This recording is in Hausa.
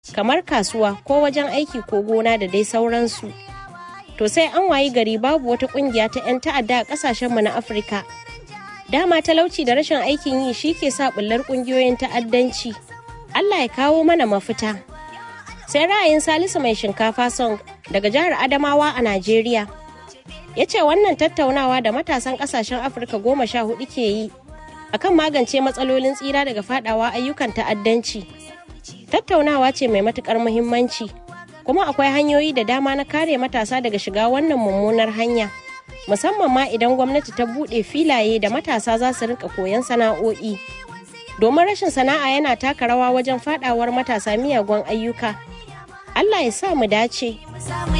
kamar kasuwa ko wajen aiki ko gona da dai sauransu. To sai an wayi gari babu wata kungiya ta 'yan ta'adda a kasashenmu na Afirka. Dama talauci da rashin aikin yi shi ke sa bullar kungiyoyin ta'addanci. Allah ya kawo mana mafita. Sai ra'ayin Salisu mai shinkafa song daga jihar Adamawa a Najeriya. Ya ce wannan tattaunawa da matasan kasashen Afirka goma sha hudu ke yi akan magance matsalolin tsira daga fadawa ayyukan ta'addanci. Tattaunawa ce mai matukar muhimmanci. kuma akwai hanyoyi da dama na kare matasa daga shiga wannan mummunar hanya musamman ma idan gwamnati ta buɗe filaye da matasa za su rinka koyon sana'o'i domin rashin sana'a yana taka rawa wajen fadawar matasa miyagun ayyuka allah ya sa mu dace